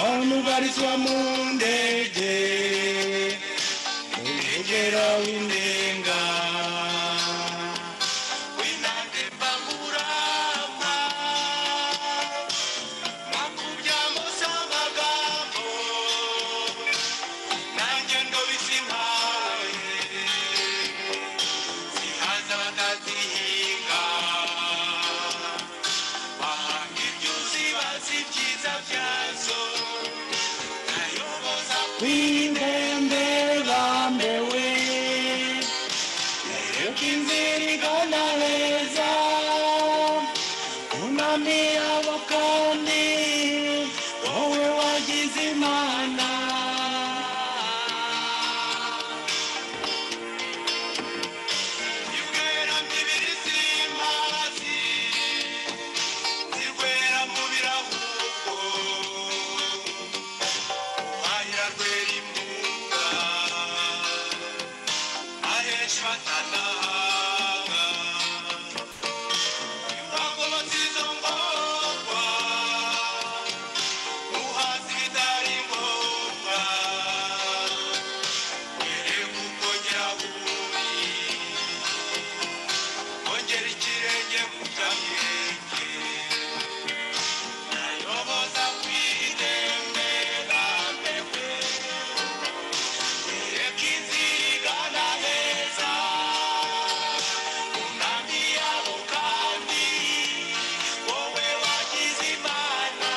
tubarizwa mu ndege mu mwegera w'indenga w'inande mbangurama mwakubyamo z'amagambo nanjye ndo bisimpaye zihaza batazihinga bahanga ibyuzi bazi ibyiza byazo ndayoboza kw'indembe bambewe reka inzira igana heza umwami wabo kandi wowe wagize imana Yugera mibiri simazi Zigwera mu birahuko Wahira gwera imbuga Ahesha batanahaga Yuragobotse izo ngorwa Muhazi ibitari ngombwa Were kuko nyiraburi ongera ikirenge mu kamenge nayoboza kwidembera mbewe ireka inzira igana heza unami yabo kandi wowe wagize imana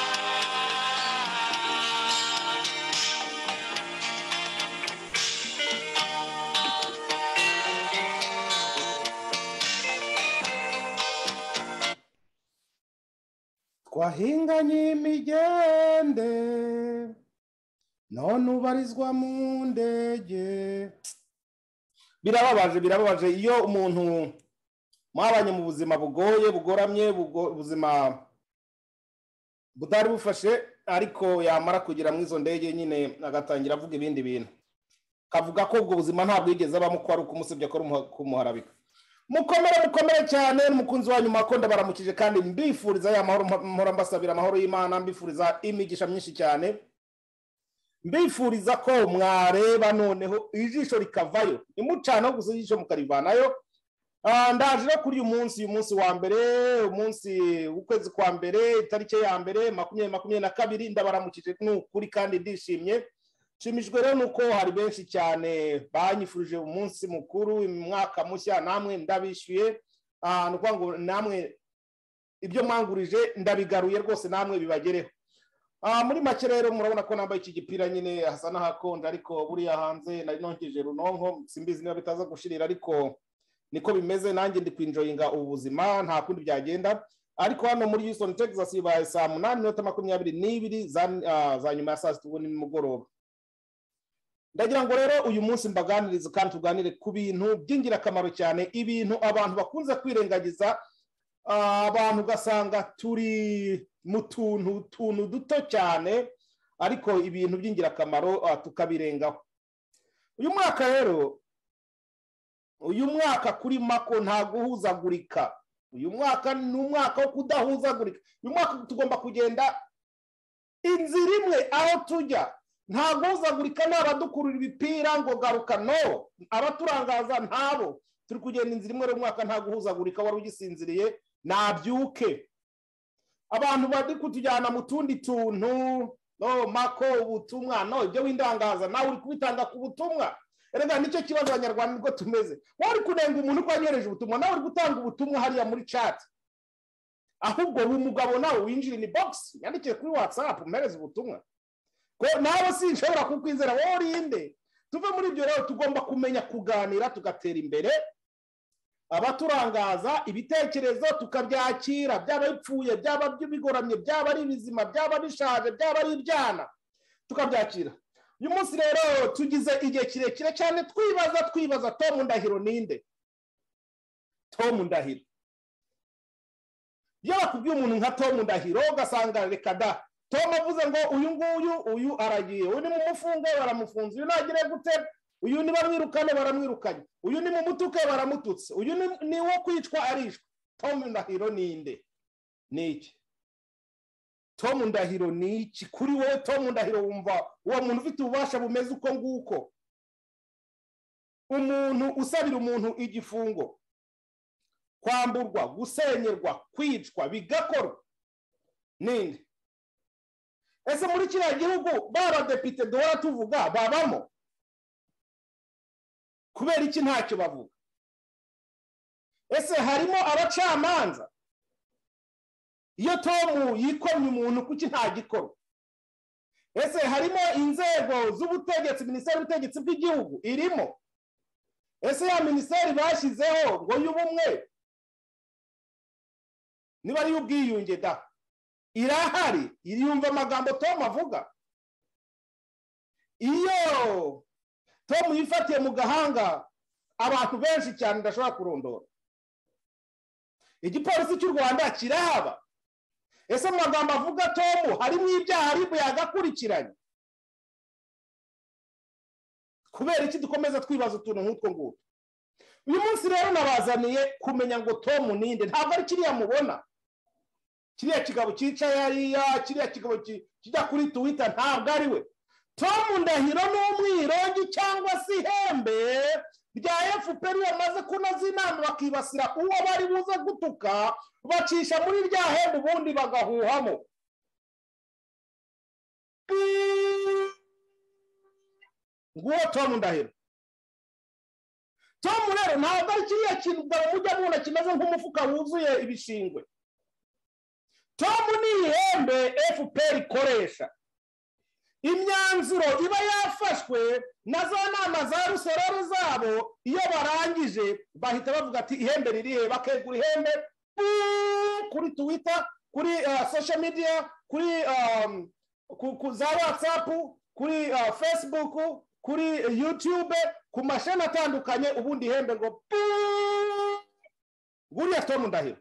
twahinganye imigende none ubarizwa mu ndege birababaje birababaje iyo umuntu mwabanye mu buzima bugoye bugoramye bugo- ubuzima butari bufashe ariko yamara kugera muri izo ndege nyine agatangira avuga ibindi bintu kavuga ko ubwo buzima ntabwo yigeze abamo ko ari ukumusebya ko ari umuha- kumuharabika mukomere mukomere cyane n'umukunzi wanyu makonda baramukije kandi mbifuriza ya mahoro mpora mbasabira amahoro y'imana mbifuriza imigisha myinshi cyane mbifuriza ko mwareba noneho ijisho rikavayo nimucanaho gusa ijisho mukarivanayo Ah, ndaje no kuri uyu munsi uyu munsi wa mbere umunsi w'ukwezi kwa mbere itariki ya mbere makumyabiri makumyabiri na kabiri ndabaramukije ni ukuri kandi ndishimye nshimishijwe rero nuko hari benshi cyane banyifurije umunsi mukuru umwaka mushya namwe ndabishyuye Ah, ni ukuvuga ngo namwe ibyo mwangurije ndabigaruye rwose namwe bibagereho Ah, muri make rero murabona ko nambaye iki gipira nyine hasa n'ahakonje ariko buriya hanze nari nongeje runonko simbizi niba bitaza gushirira ariko niko bimeze nanjye ndi kwinjoyinga ubu buzima nta kundi byagenda ariko hano muri Houston Texas ibaye saa munani minota makumyabiri n'ibiri za ah, za nyuma ya saa sita ubu ni nimugoroba ndagira ngo rero uyu munsi mbaganirize kandi tuganire ku bintu by'ingirakamaro cyane ibintu abantu bakunze kwirengagiza ah, abantu ugasanga turi mu tuntu tuntu duto cyane ariko ibintu by'ingirakamaro ah, tukabirengaho uyu mwaka rero uyu mwaka kuri mako nta guhuzagurika uyu mwaka ni umwaka wo kudahuzagurika uyu mwaka tugomba kugenda inzira imwe aho tujya nta guhuzagurika ni abadukurura ibipira ngo garuka no abaturangaza ntabo turi kugenda inzira imwe rero umwaka nta guhuzagurika wari ugisinziriye nabyuke abantu bari kutujyana mu tundi tuntu no mako ubutumwa no ibyo windangaza nawe uri kubitanga ku butumwa rega nicyo kibazo abanyarwanda nibwo tumeze wowe uri kunenga umuntu ko yanyohereje ubutumwa nawe uri gutanga ubutumwa hariya muri chat ahubwo uwo mugabo nawe winjira ini box yandikiye kuri whatsapp umereze ubutumwa ko nawe sinshobora kukwizera wowe urinde tuve muri ibyo rero tugomba kumenya kuganira tugatera imbere abaturangaza ibitekerezo tukabyakira byaba bipfuye byaba bigoramye byaba ari bizima byaba bishaje byaba ari ibyana tukabyakira uyu munsi rero tugize igihe kirekire cyane twibaza twibaza tomu ndahiro ninde tomu ndahiro iyo bakubwiye umuntu nka tomu ndahiro ugasanga reka da tomu avuze ngo uyu nguyu uyu aragiye uyu ni mu mufungo baramufunze uyu ntagire gute uyu ni bamwirukane baramwirukanye uyu ni mu mutuke baramututse uyu ni- ni wo kwicwa arishwe tomu ndahiro ninde ni iki tomu ndahiro ni iki kuri wowe tomu ndahiro wumva uwo muntu ufite ububasha bumeze uko nguko umuntu usabira umuntu igifungo kwamburwa gusenyerwa kwicwa bigakorwa ninde ese muri kiriya gihugu ba badepite duhora tuvuga babamo kubera iki ntacyo bavuga ese harimo abacamanza iyo tomu yikomye umuntu kuki ntagikorwa ese harimo inzego z'ubutegetsi minisiteri y'ubutegetsi bw'igihugu irimo ese ya minisiteri bashyizeho ngo y'ubumwe niba ari iy'ubwiyunge da irahari iriyumva amagambo tomu avuga iyo tomu yifatiye mu gahanga abantu benshi cyane ndashobora kurondora igipolisi cy'u rwanda kirahaba ese mu magambo avuga tomu harimo ibyaha aribu yagakurikiranye kubera iki dukomeza twibaza utuntu nk'utwo ngutwo uyu munsi rero nabazaniye kumenya ngo tomu ninde ntabwo ari kiriya mubona kiriya kigabo cyicaye hariya kiriya kigabo ki- kijya kuri tuwita ntabwo ari we tomu ndahiro ni umwirongi cyangwa se ihembe rya fpr bamaze kunoza inama bakibasira uwo bari buze gutuka bacisha muri rya hembe ubundi bagahuhamo nguwo tomu ndahiro tomu rero ntabwo ari kiriya kintu mujya mubona kimeze nk'umufuka wuzuye ibishingwe tomu ni ihembe fpr ikoresha imyanzuro iba yafashwe na za nama za rusororo zabo iyo barangije bahita bavuga ati ihembe ririhe bakegura ihembe puu, kuri twitter kuri eh, social media kuri um, ku, ku za whatsapp kuri eh, facebook kuri eh, youtube ku mashami atandukanye ubundi ihembe ngo puu. nguriya tomu ndahiro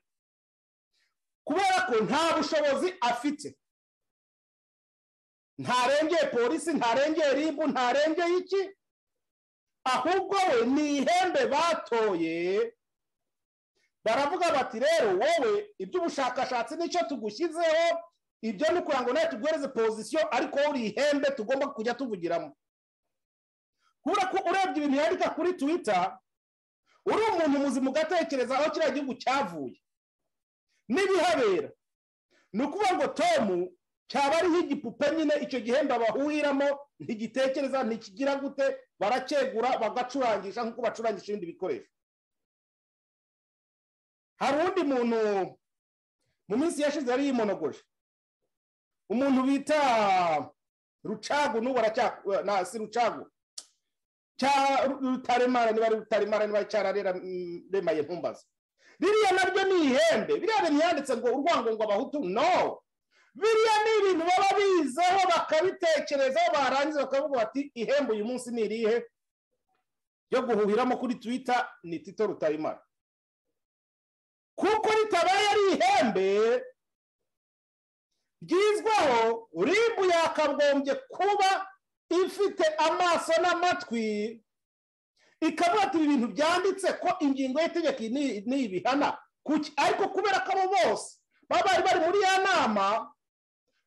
kubera ko nta bushobozi afite ntarengeye polisi ntarengeye ribu ntarengeye iki ahubwo we ni ihembe batoye baravuga bati rero wowe iby'ubushakashatsi nicyo tugushyizeho ibyo ni ukugira ngo nawe tuguhereze pozisiyo ariko wowe uri ihembe tugomba kujya tuvugiramo kubera ko urebye ibintu yandika kuri twita uri umuntu muzima ugatekereza aho kiriya gihugu cyavuye n'ibihabera ni ukuvuga ngo tomu cyaba ariho igipupe nyine icyo gihembe bahuhiramo ntigitekereza ntikigira gute baracyegura bagacurangisha nk'uko bacurangisha ibindi bikoresho hari undi muntu mu minsi yashize yari yimonogoje umuntu bita rucagu n'ubu aracyakora na si rucagu cya rutaremara niba ari rutaremara niba cyararemaye ntumbaze biriya nabyo ni ihembe biriya bintu yanditse ngo urwango ngo abahutu no biriya ni ibintu baba bizeho bakabitekerezaho barangiza bakavuga bati ihembe uyu munsi ni irihe ryo guhuhiramo kuri twita ni tito rutaremara kuko ritabaye ari ihembe ryizwaho ribu yakagombye kuba ifite amaso n'amatwi ikavuga ati ibi bintu byanditse ko ingingo y'itegeko iyi ni- ni ibihana Kuki? ariko kubera ko abo bose baba bari bari muri ya nama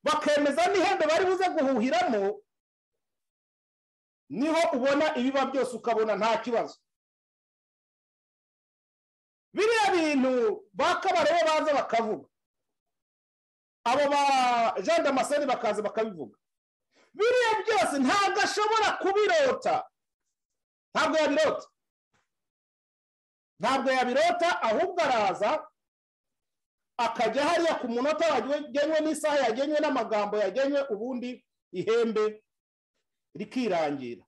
bakemeza n'ihembe bari buze guhuhiramo niho ubona ibiba byose ukabona nta kibazo biriya bintu bakabareho baza bakavuga abo ba jean damascene bakaza bakabivuga biriya byose ntabwo ashobora kubirota ntabwo yabirota ntabwo yabirota ahubwo araza akajya hariya ku munota wagenwe n'isaha yagenwe n'amagambo yagenwe ubundi ihembe rikirangira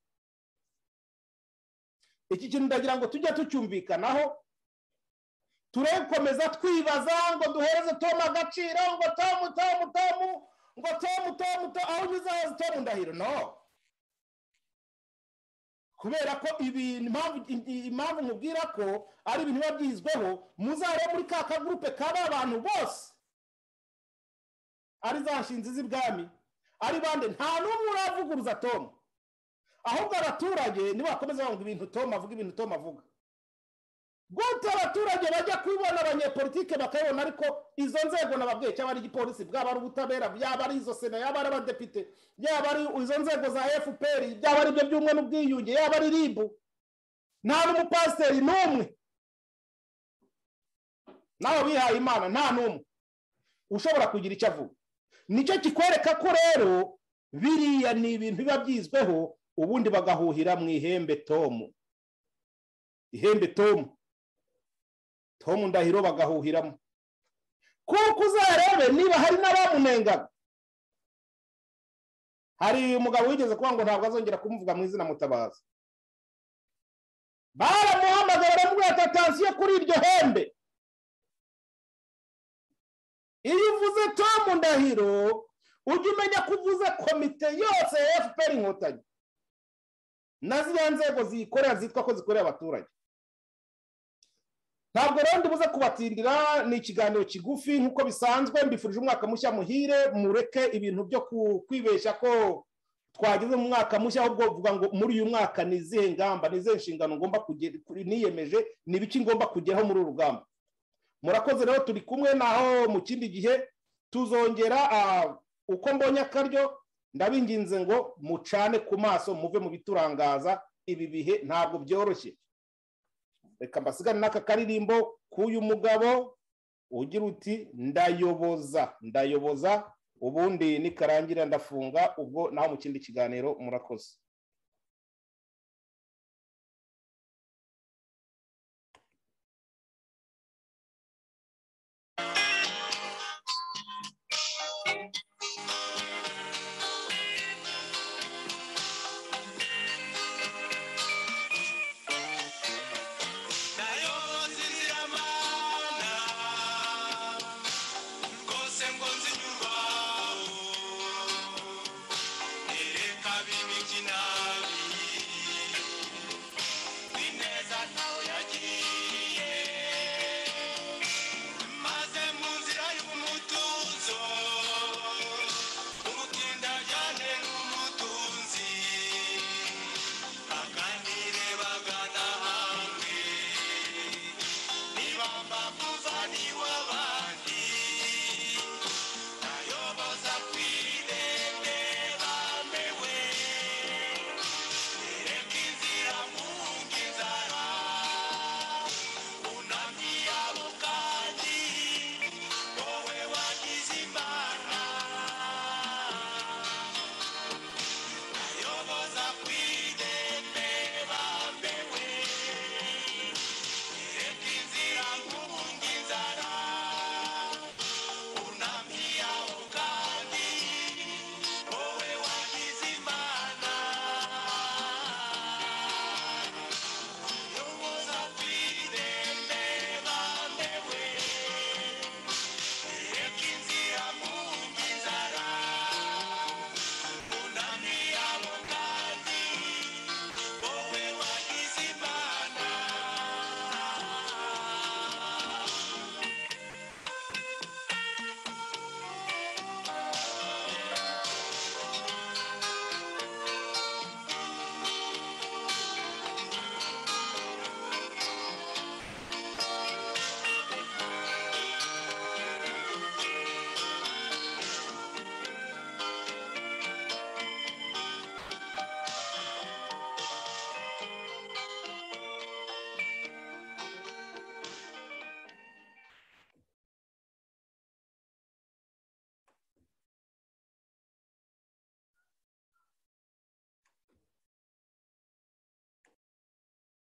iki kintu ndagira ngo tujye tucyumvikanaho turekomeza twibaza ngo duhereze tomu agaciro ngo tomu tomu tomu ngo tomu tomu tomu aho unyuze hose tomu ndahiro no kubera ko ibintu impamvu- i- impamvu mubwira ko ari ibintu biba byizweho muzareba muri ka kagurupe kaba abantu bose ari za nshinzi z'ibwami ari bande nta n'umwe uravuguruza tomu ahubwo abaturage nibakomeza bavuga ibintu tomu avuga ibintu tomu avuga gute abaturage bajya kubibona abanyepolitike bakabibona ariko izo nzego nababwiye cyaba ari igipolisi bwaba ari ubutabera byaba ari izo sena yaba ari abadepite yaba ari izo nzego za fpr byaba ari ibyo by'umwe n'ubwiyunge yaba ari ribu nta n'umupasiteri n'umwe nawe bihaye imana nta n'umwe ushobora kugira icyo avuga nicyo kikwereka ko rero biriya ni ibintu biba byizweho ubundi bagahuhira mu ihembe tomu ihembe tomu tomu ndahiro bagahuhiramo kuko uzarebe niba hari n'abamunengaga hari umugabo wigeze kuba ngo ntabwo azongera kumuvuga mu izina mutabazi baramuhamagara baramubwira ati atansiyo kuri iryo hembe iyo uvuze tomu ndahiro ujye umenya ko uvuze komite yose ya fpr inkotanyi na ziriya nzego ziyikorera zitwa ko zikorera abaturage ntabwo rero ndibuze kubatindira ni ikiganiro kigufi nk'uko bisanzwe mbifurije umwaka mushya muhire mureke ibintu byo ku- kwibeshya ko twageze mu mwaka mushya ahubwo vuga ngo muri uyu mwaka ni izihe ngamba ni izihe nshingano ngomba kugera niyemeje ni ibiki ngomba kugeraho muri uru rugamba murakoze rero turi kumwe naho mu kindi gihe tuzongera ah, uko mbonye akaryo ndabinginze ngo mucane ku maso muve mu biturangaza ibi bihe ntabwo byoroshye reka mbasigane n'aka karirimbo k'uyu mugabo ugira uti ndayoboza ndayoboza ubundi nikarangira ndafunga ubwo naho mu kindi kiganiro murakoze